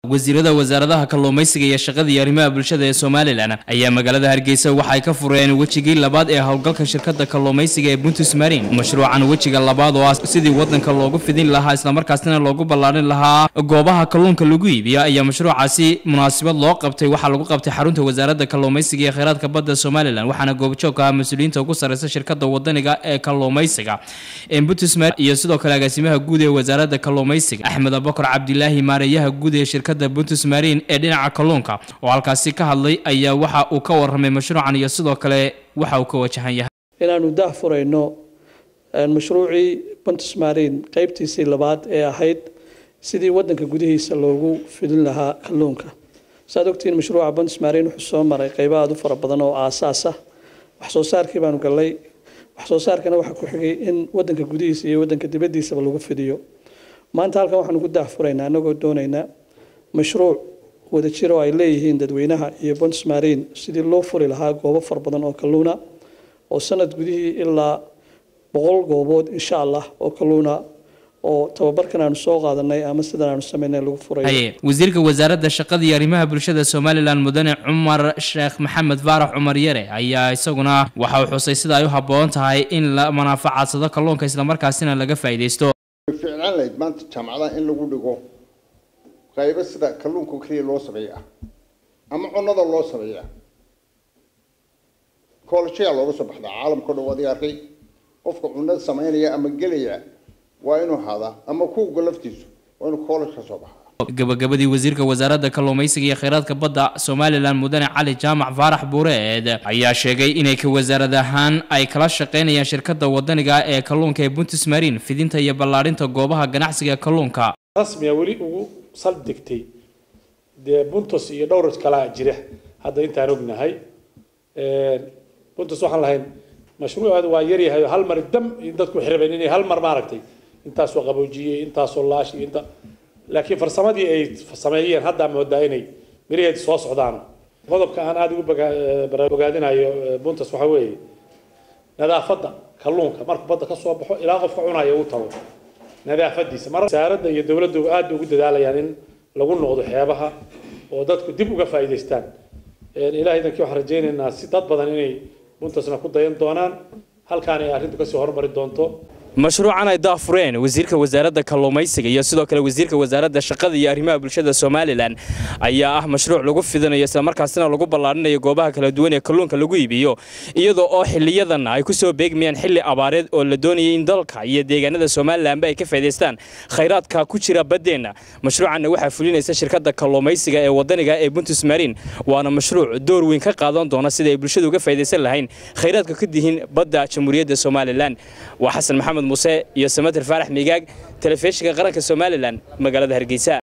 wasiirada wasaaradaha kalluumaysiga iyo shaqada iyo arrimaha bulshada ee somalilan ayaa magaalada hargeysa waxay ka fureen wejigii labaad ee howlgalka shirkada kalluumaysiga ee buntus marin mashruucan wejiga labaad oo ah sidii wadanka loogu fidin lahaa islamarkaasina loogu ballaarin lahaa goobaha kalluunka lagu iibiyo ayaa mashruucaasi munaasabad loo qabtay waxaa lagu qabtay xarunta wasaaradda kalluumaysiga iyo kheyraadka badda somalilan waxaana goobjoog ah mas-uuliyiinta ugu sarreysa shirkada wadaniga ee kalluumaysiga ee buntus marin iyo sidoo kale agaasimaha guud ee wasaaradda kalluumaysiga axmed abakar cabdilaahi maareeyaha guud ee shirkada buntus marin ee dhinaca kalluunka oo halkaasi ka hadlay ayaa waxa uu ka warramay mashruucan iyo sidoo kale waxa uu ka wajahan yahay inaanu daah furayno mashruucii buntus marin qeybtiisii labaad ee ahayd sidii wadanka gudihiisa loogu fidin lahaa kalluunka saad ogtihiin mashruuca buntus marin wuxuu soo maray qeybo aada u fara badan oo aasaas ah wax soo saarkii baanu gallay wax soo saarkana waxaa ku xigay in wadanka gudihiisa iyo wadanka dibaddiisaba lagu fidiyo maanta halkan waxaanu ku daah furaynaa annagoo doonaynaa mashruuc wadajir oo ay leeyihiin dadweynaha iyo buntus marin sidii loo furi lahaa goobo fara badan oo kalluuna oo sanad gudihii ilaa boqol goobood insha allah oo kalluuna oo tababarkan aanu soo qaadanay ama sidan aanu sameynay lagu furay wasiirka wasaaradda shaqada iyo arrimaha bulshada somalilan mudane cumar sheekh maxamed faarax cumar yare ayaa isaguna waxa uu xusay sida ay u habboon tahay in la manaafacadsado kalluunka islamarkaasina laga faa'iidaysto ficnaan lahayd maanta jaamacadaha in lagu dhigo qaybo sida kalluunka keliya loo sameeya ama cunnada loo sameeya koolshayaa looga soo baxdaa caalamka o dhan waad arkay qofka cunnada samaynaya ama gelaya waa inuu hadaa ama kuuga laftiisu waa inuu koolash ka soo baxaa gabagabadii wasiirka wasaaradda kalluumaysiga iyo kheyraadka badda somalilan mudane cali jaamac faarax buureed ayaa sheegay inay ka wasaarad ahaan ay kala shaqaynayaan shirkada wadaniga ee kalluunka ee buntus marin fidinta iyo ballaadhinta goobaha ganacsiga kalluunka rasmiga weli ugu saldegtay dee buntus iyo dhowr kalaa jira hadda intaan ognahay buntus waxaan lahayn mashruuceedu waa yaryahay hal mar dam dadku xirabeen inay hal mar maaragtay intaasoo qaboojiyey intaasoo laash iyo inta laakiin farsamadii ay sameeyeen haddaa moodaa inay miraheedi soo socdaan qodobka aan aada ugu bogaadinayo buntus waxaa weeye nadaafadda kalluunka markuu badda ka soo baxo ilaa qofka cunaya uu tago nadaafadiisa mar wasaaradda iyo dowladdu aad ugu dadaalayaan in lagu noqdo xeebaha oo dadku dib uga faa'iidaystaan ilahay idankii waxaan rajaynaynaa si dad badan inay buntasna ku dayan doonaan halkaan ay arrintu kasii horumari doonto mashruucan ay daafureen wasiirka wasaaradda kalluumaysiga iyo sidoo kale wasiirka wasaaradda shaqada iyo arrimaha bulshada somalilan ayaa ah mashruuc lagu fidinayo islamarkaasina lagu ballaarinayo goobaha kala duwan ee kalluunka lagu iibiyo iyadoo oo xiliyadan ay ku soo beegmayaan xilli abaareed oo la doonayay in dalka iyo deegaanada somalilanba ay ka faa'idaystaan khayraadka ku jira baddeenna mashruucanna waxaa fulinaysa shirkadda kalluumaysiga ee wadaniga ee buntus marin waana mashruuc door weyn ka qaadan doona sida ay bulshadu uga faa'iidaysan lahayn khayraadka ka dihin badda jamhuuriyadda somalilan waa xasan maxamed muse iyo samater faarax migaag telefishinka qaranka somalilan magaalada hargeysa